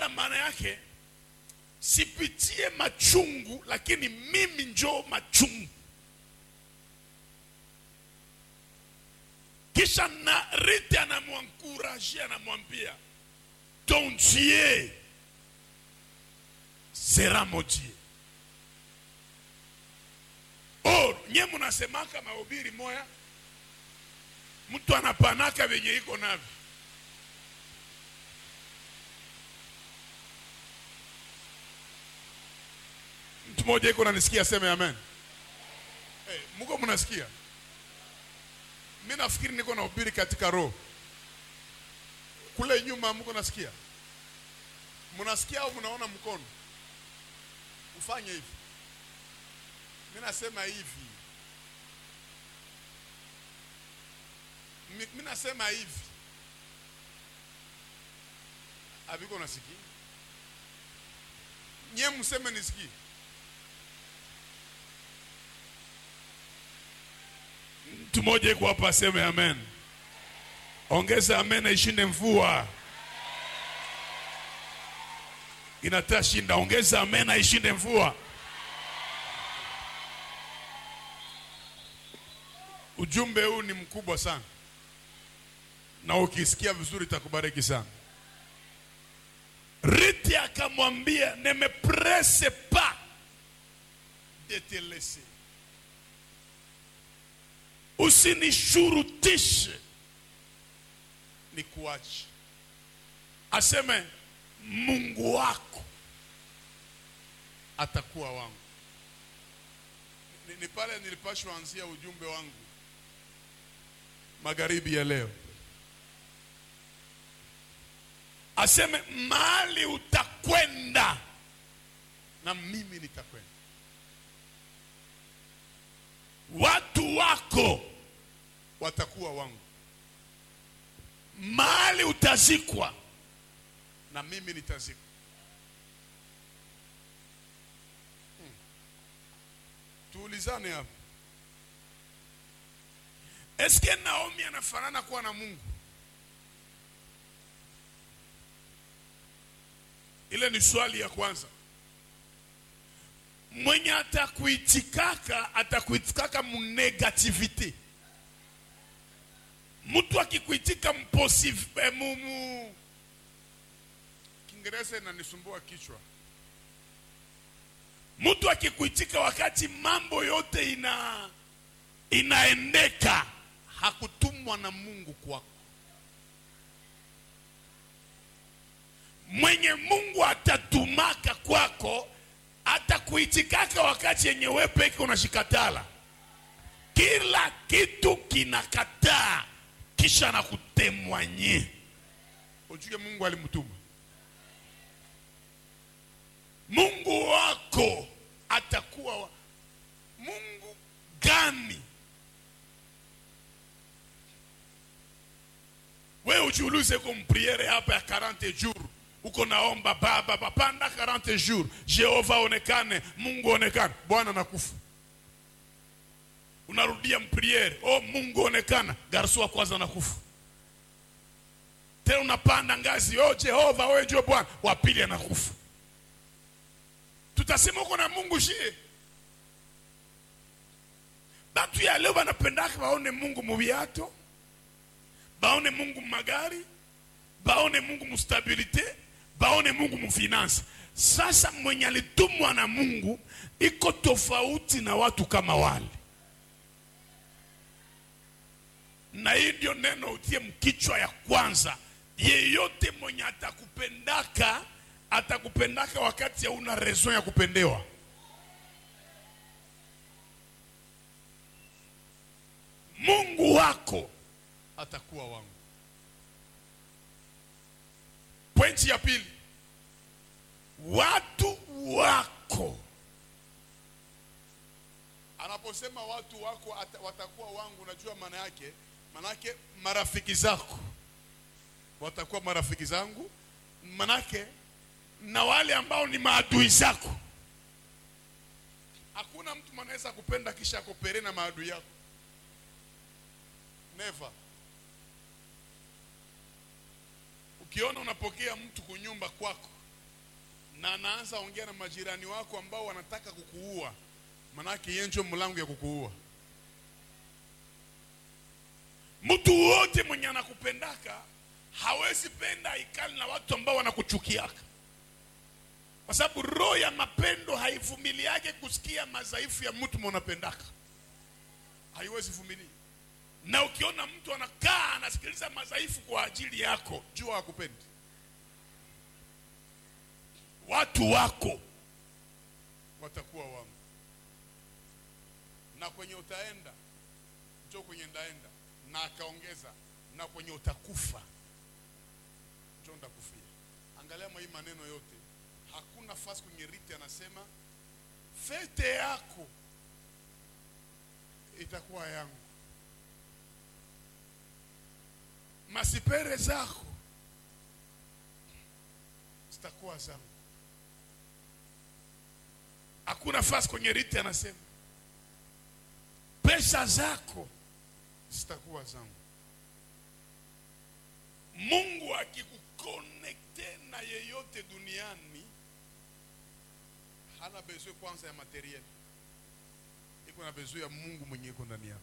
kupenda maana yake sipitie machungu lakini mimi njoo machungu kisha na rite anamwankuraje anamwambia ton dieu sera maudit oh nye munasemaka mahubiri moya mtu anapanaka venye iko navyo mtu mmoja iko nanisikia seme amen hey, muko mnasikia mi nafikiri niko na ubiri katika roho kule nyuma mko nasikia mnasikia au mnaona mkono ufanye hivi mi nasema hivi Mi- mi nasema hivi aviko nasikia nye mseme nisikie mtu mmoja iko hapa aseme amen ongeza amen na ishinde mvua inataa shinda ongeza amen na ishinde mvua ujumbe huu ni mkubwa sana na ukisikia vizuri itakubariki sana riti akamwambia ne me presse pas de te laisser usinishurutishe ni kuache aseme mungu wako atakuwa wangu ni, ni pale nilipashwa anzia ujumbe wangu magharibi ya leo aseme mahali utakwenda na mimi nitakwenda watu wako watakuwa wangu mahali utazikwa na mimi nitazikwa Hmm. tuulizane hapa eske naomi anafanana kuwa na mungu ile ni swali ya kwanza mwenye atakuitikaka atakuitikaka munegativite mtu akikuitika mposiv- eh, mu, mu kiingereza inanisumbua kichwa mtu akikuitika wakati mambo yote ina inaendeka hakutumwa na mungu kwako mwenye mungu atatumaka kwako atakuitikaka wakati yenye we peke unashikatala kila kitu kinakataa kisha na kutemwanye ujue mungu alimtuma mungu wako atakuwa wa... mungu gani we ujiulize ko mpriere hapa ya 40 jours uko naomba baba papanda 40 jours jehova onekane mungu onekane bwana nakufa unarudia mpriere oh mungu onekana garso wa kwanza nakufa tena unapanda ngazi oh jehova wewe ndio bwana wa pili anakufa tutasema uko na mungu shie batu ya leo banapendaka baone mungu mubiato baone mungu mumagari baone mungu mustabilite baone mungu mufinansi sasa mwenye alitumwa na mungu iko tofauti na watu kama wale na hii ndio neno utie mkichwa ya kwanza yeyote mwenye atakupendaka atakupendaka wakati hauna raison ya kupendewa mungu wako atakuwa wangu pointi ya pili watu wako anaposema watu wako ata, watakuwa wangu unajua maana yake maana yake marafiki zako watakuwa marafiki zangu manake na wale ambao ni maadui zako hakuna mtu mwanaweza kupenda kisha akopere na maadui yako never ukiona unapokea mtu kunyumba kwako na anaanza ongea na majirani wako ambao wanataka kukuua, manake yeye ndio mlango ya kukuua. Mtu wote mwenye anakupendaka hawezi penda ikali na watu ambao wanakuchukiaka, kwa sababu roho ya mapendo haivumiliake kusikia madhaifu ya mtu mwanapendaka, haiwezi vumilia. Na ukiona mtu anakaa anasikiliza madhaifu kwa ajili yako, jua hakupendi. Watu wako watakuwa wangu, na kwenye utaenda njo kwenye ndaenda, na akaongeza na kwenye utakufa njo ndakufia. Angalia mwa hii maneno yote, hakuna fasi kwenye riti anasema fete yako itakuwa yangu, masipere zako zitakuwa zangu. Hakuna fasi kwenye riti anasema pesa zako zitakuwa zangu. Mungu akikukonekte na yeyote duniani hana bezwe kwanza ya materiel, iko na bezwe ya Mungu mwenye iko ndani yako.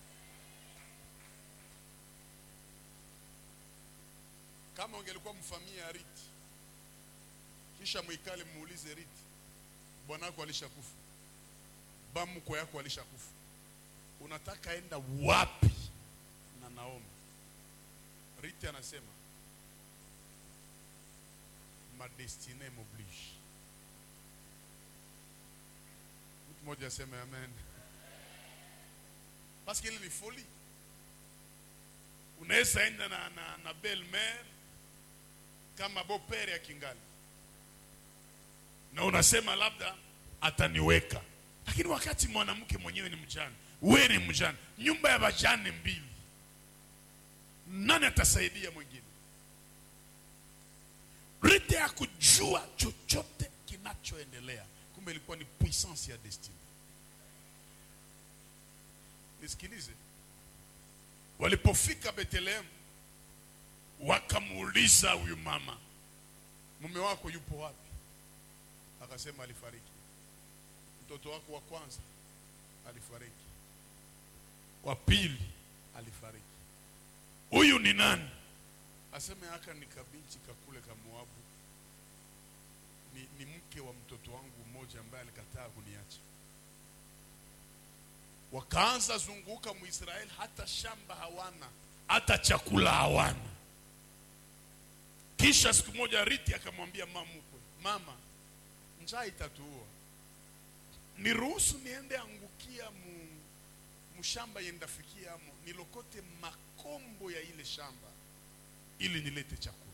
Kama ungelikuwa mfamia ya Riti, kisha mwikale muulize Riti, bwanako alishakufa, bamko yako alishakufa, unataka enda wapi na Naomi? Riti anasema ma destine m'oblige. Mtu mmoja aseme amen. Paske ile ni foli. Unaweza enda na, na, na belle mère kama beau-père ya kingali na unasema labda ataniweka, lakini wakati mwanamke mwenyewe ni mjane, wewe ni mjane, nyumba ya bajane mbili, nani atasaidia mwingine? Rite ya kujua chochote kinachoendelea, kumbe ilikuwa ni puissance ya destiny. Nisikilize, walipofika Bethlehem wakamuuliza huyu mama, mume wako yupo wapi? Akasema alifariki. Mtoto wako wa kwanza alifariki, wa pili alifariki. Huyu ni nani? Aseme aka ni kabinchi kakule ka Moabu, ni, ni mke wa mtoto wangu mmoja ambaye alikataa kuniacha. Wakaanza zunguka Muisraeli, hata shamba hawana, hata chakula hawana. Kisha siku moja Riti akamwambia mama mkwe, mama, njaa itatuua, niruhusu niende angukia mu, mshamba yendafikia amo nilokote makombo ya ile shamba ili nilete chakula.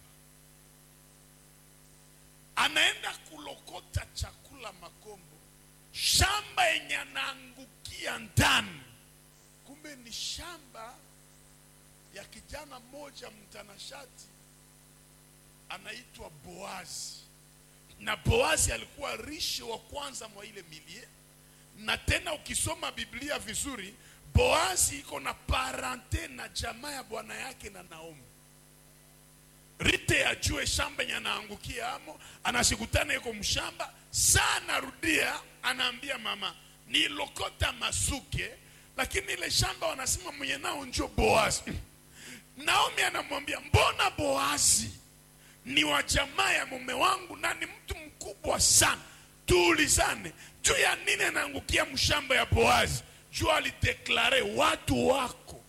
Anaenda kulokota chakula makombo, shamba yenye anaangukia ndani, kumbe ni shamba ya kijana mmoja mtanashati anaitwa Boazi, na Boazi alikuwa rishi wa kwanza mwa ile milie, na tena ukisoma Biblia vizuri, Boazi iko na parente na jamaa ya bwana yake na Naomi. Rite ajue shamba yenye anaangukia amo, anashikutana iko mshamba saa, anarudia anaambia mama, nilokota masuke, lakini ile shamba wanasema mwenye nao njo Boazi. Naomi anamwambia mbona Boazi ni wa jamaa ya mume wangu na ni mtu mkubwa sana, tuulizane juu ya nini anaangukia mshamba ya Boazi. Juu alideklare watu wako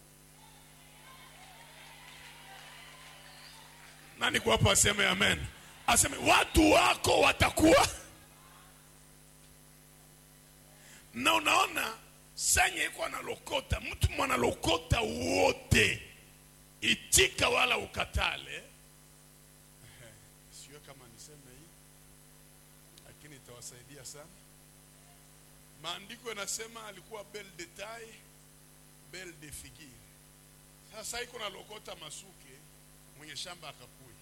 nani kwa hapo, aseme amen, aseme watu wako watakuwa na. Unaona sanye iko analokota mtu mwanalokota wote, itika wala ukatale Sio kama niseme hii, lakini itawasaidia sana. Maandiko yanasema alikuwa bel de taille bel de figure. Sasa iko na lokota masuke, mwenye shamba akakui.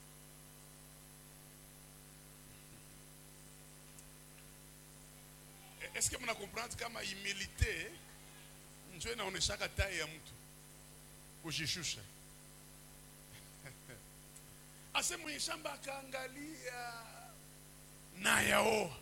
Eske mna comprendre kama humilite njo inaoneshaka taille ya mtu kujishusha ase mwenye shamba akaangalia na ayaoa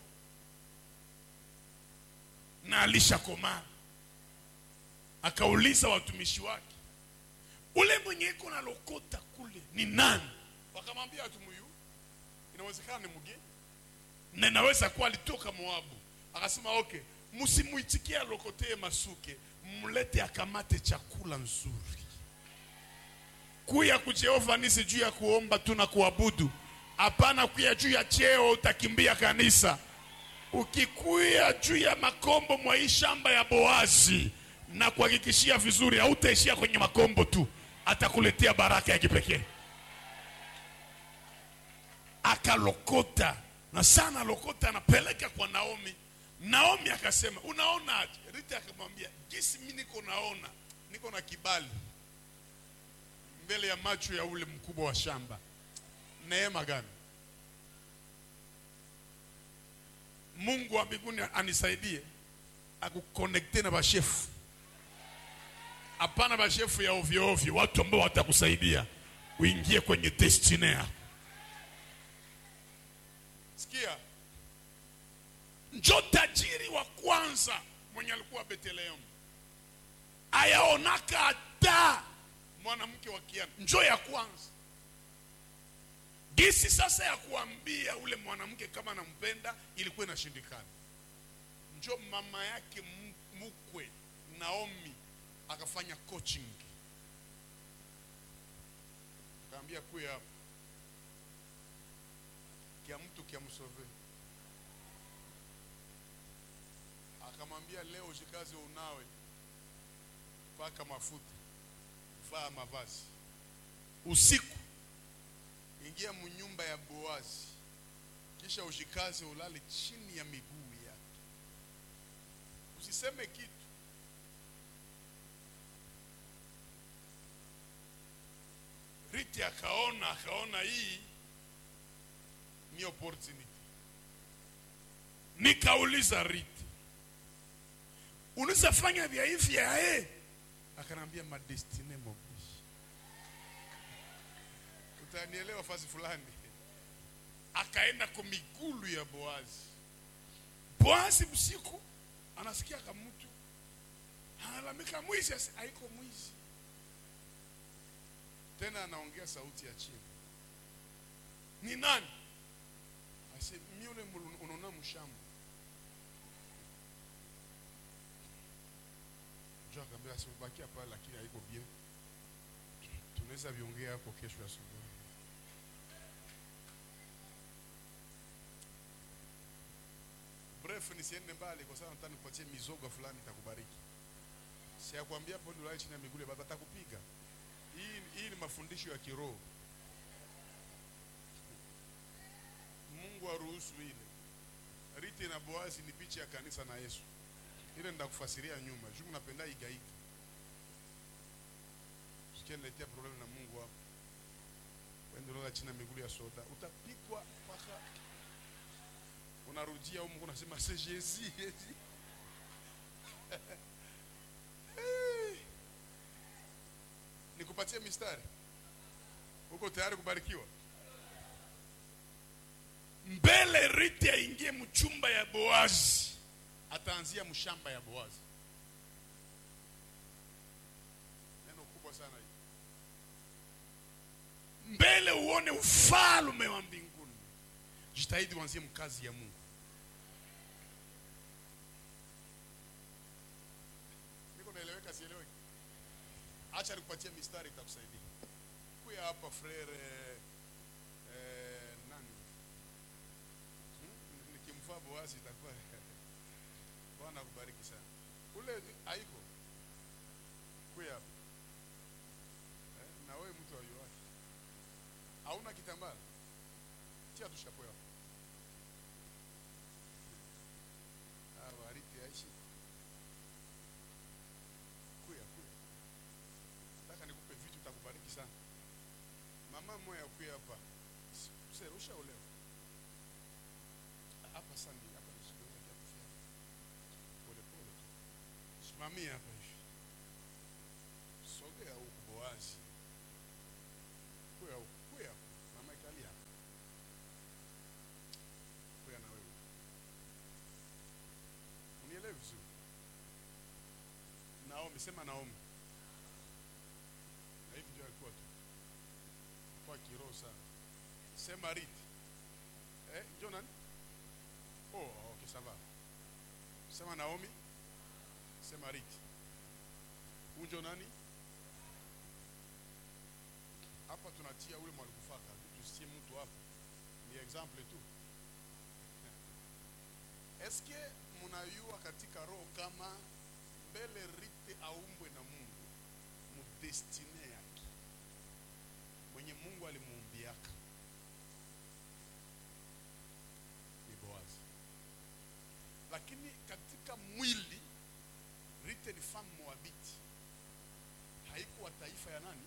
na alishakomaa akauliza watumishi wake ule mwenye iko na lokota kule ni nani wakamwambia atumuyu inawezekana ni mgeni na inaweza kuwa alitoka moabu akasema okay msimuitikie alokotee masuke mlete akamate chakula nzuri kuya kujehova nisi juu ya kuomba tu na kuabudu hapana kuya juu ya cheo utakimbia kanisa ukikuya juu ya makombo mwa hii shamba ya boazi na kuhakikishia vizuri hautaishia kwenye makombo tu atakuletea baraka ya kipekee akalokota na sana lokota anapeleka kwa naomi naomi akasema unaonaje rita akamwambia jinsi mi niko naona niko na kibali mbele ya macho ya ule mkubwa wa shamba neema gani mungu wa mbinguni anisaidie akukonekte na bashefu hapana bashefu ya ovyo ovyo watu ambao watakusaidia uingie kwenye destiny yako sikia njo tajiri wa kwanza mwenye alikuwa betlehemu ayaonaka hata mwanamke wa kiana njo ya kwanza gisi sasa ya kuambia ule mwanamke kama nampenda ilikuwa inashindikana njo mama yake m- mkwe naomi akafanya coaching akaambia kuya hapa kia mtu kia msove akamwambia leo jikaze unawe paka mafuta vaa mavazi usiku ingia munyumba ya boazi kisha ushikaze ulale chini ya miguu yake usiseme kitu riti akaona akaona hii ni opportunity nikauliza riti unaweza fanya vya hivi ya eh akanambia madestine mobishi utanielewa fasi fulani akaenda kwa migulu ya boazi boazi usiku anasikia kamutu analamika mwizi asi- haiko mwizi tena anaongea sauti ya chini ni nani ase mi ule mulu- unaona mshamba njo akaambia asibakia pale lakini haiko bien tunaweza viongea hapo kesho asubuhi bref nisiende mbali kwa sababu nataka nikupatie mizoga fulani itakubariki siakwambia hapo ndio chini ya miguu ya baba atakupiga hii hii ni mafundisho ya kiroho Mungu aruhusu ile Riti na Boazi ni picha ya kanisa na Yesu ile ndakufasiria nyuma juu napenda igaiga sikieletea problem na Mungu hapo wende lala chini ya miguu ya soda utapikwa mpaka unarudia huko unasema c'est Jésus Jésus Eh. nikupatie mistari uko tayari kubarikiwa mbele riti aingie mchumba ya boazi ataanzia mshamba ya boazi neno kubwa sana hii mbele uone ufalme wa mbinguni jitahidi uanzie mkazi ya mungu niko naeleweka sieleweki acha nikupatie mistari itakusaidia kuya hapa frere eh, nani Hmm? nikimfaa boazi itakuwa bwana akubariki sana ule haiko kuya hapa eh, na wewe mtu wa yuwake hauna kitambara tia tushapo hapo Ah, wariti aishi kuya kuya nataka nikupe vitu takubariki sana mama moya kuya hapa sasa ushaolewa hapa sandi hapa nisikilize kia kufia pole pole tu simamia hapa hivi sogea huku boazi kuya huku kuya huku mama ikalia hapa kuya na wewe sema Naomi. Na hivi ndio alikuwa tu. Kwa kiroho sana. Sema Ruth. Eh, ndio nani? Oh, okay, sawa. Sema Naomi. Sema Ruth. Unjo nani? Hapa tunatia ule mwalikufaka, tusitie mtu hapa. Ni example tu. Eske mnayua katika roho kama mbele Rite aumbwe na Mungu mudestine yake mwenye Mungu alimuumbiaka ni Boazi, lakini katika mwili Rite ni famu Moabiti, haikuwa taifa ya nani?